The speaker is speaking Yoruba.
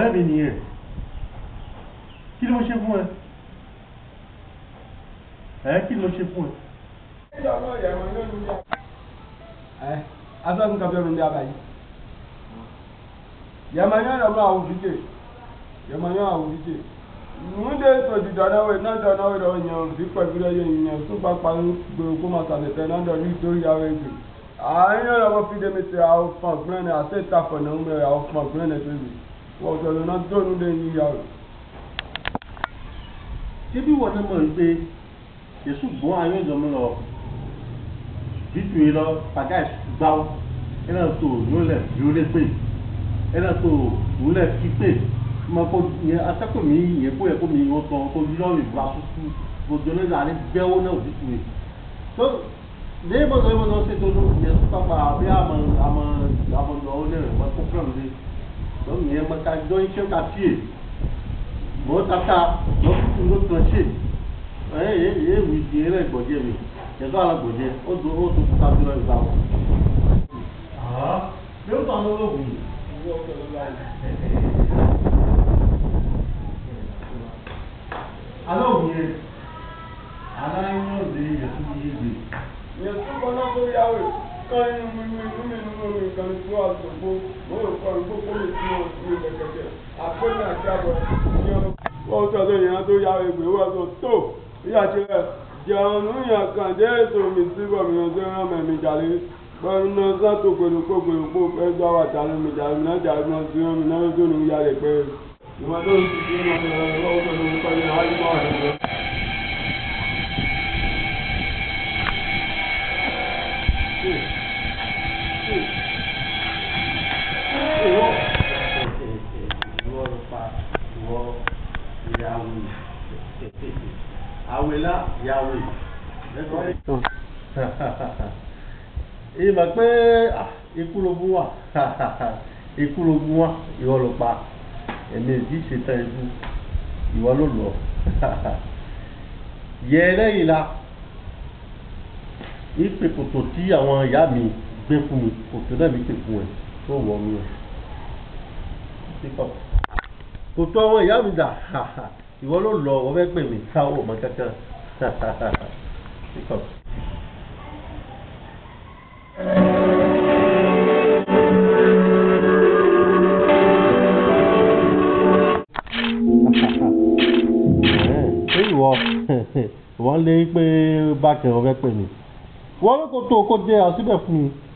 ọ̀rẹ́ mi nìyẹn kí ló ṣe fún ẹ ẹ kí ló ṣe fún ẹ. ẹ asọ́gun kan fẹ́ rún bí abayí yẹmọ̀nyọ́ rẹ̀ mọ́ àwọn òfìjì yẹmọ̀nyọ́ àwọn òfìjì múndé tòjì dánáwé náà dánáwé rẹ̀ yẹn òfì pẹ̀lú rẹ̀ yẹn yẹn tó bá pa ń gbèrò kó máa sàlẹ̀ náà dọ̀ ní torí àwọn èdè àárín ọ̀rọ̀ wọn fi dé mi tẹ àwọn fún ọ̀gbìn rẹ̀ àti ìtàfọ̀ náà ń bẹ̀rẹ̀ àwọn fún ọ̀gbìn rẹ̀ tó yìí wọ́n sọ̀rọ̀ náà dóònù lé ní ìyá rẹ̀. ṣé bí wọn náà mọ̀ wípé yẹsù gbọ́n ayé ìjọba lọ bítu yìí lọ pàgá ìgbàwó ẹnà tó yólẹ̀ yólẹ̀ pé ẹnà tó yólẹ̀ fi pé ma ko yẹ asako mi yẹ ko yẹ ko mi wọ́n tán ko yọ ìgbà tuntun gbogbo ní ìlànà bẹ́wò náà bítu yìí tó ní ìbọ̀dọ̀ ìbọ̀dọ̀ ṣe tó ló yẹ tó pápá àbí àmọ̀ àmọ̀ àmọ̀ lọ́wọ́ ní rẹ̀ wọ́n kó fúlọ̀ mi lọ́wọ́ yẹn mọ̀ ká jọ iṣẹ́ ká fíè mọ̀ tata lọ́kùnkùn ló tàn ṣe ẹ yẹ yẹ wù di ẹ lẹ gbọdẹ mi yẹtọ ala gbọdẹ o do o do kuta bi lọ ìgbà wọ. aa bí o tàn lọ́wọ́ wù yìí. alẹ́ òun yẹn alẹ́ yẹn ò lè yẹ fún yé gbé. yẹn tó kọ́ náà tó yáwé kọ́ inú mi mi inú mi inú mi kan tó àtòkò mo rò kọ́ ìgbó kó lè tún ọ̀ sí ilẹ̀ kẹ̀kẹ́ àpéjì àti àbọ̀ ní ọ. wọ́n sọ tó yẹn tó yáwé gbé wọ́n sọ tó ìyá ti rẹ̀ jẹun níyàn kan dé ètò mi sí gómìnà tó rán mẹ́mi jàlé gbọ́dọ̀ náà sátò pẹ̀lú kó pẹ̀lú kó fẹ́ gbọ́ wà jàlé mi jàlé mi náà jàlé mi náà sí rán mi náà tó ní ìyá rẹ̀ pé ìwọ́n tó ń ti sí ọmọ mi lọ́wọ́ pẹ̀lú kọ́ni àwájú máa wà nígbà. ìwọ ló pa ìwọ ìyàwó àwìlá ìyàwó ìmọ̀ pé ikú ló mú wà ikú ló mú wà ìwọ ló pa èmi èdè ìṣètàn ẹbú ìwọ ló lọ yẹ lẹ́yìn la ìpè kòtò tí àwọn ìyá mi gbé fún mi kòtò náà mi pè fún ẹ tó wọ mi o kòtò àwọn ìyá mi dà ìwọ ló lọ wọ́n fẹ́ pè mí káwọ́ ọmọ kankan ṣé ìwọ wọ́n lé pé bákan wọ́n fẹ́ pè mí wọ́n ló kò tó kó jẹ́ àṣìbẹ̀ fún mi.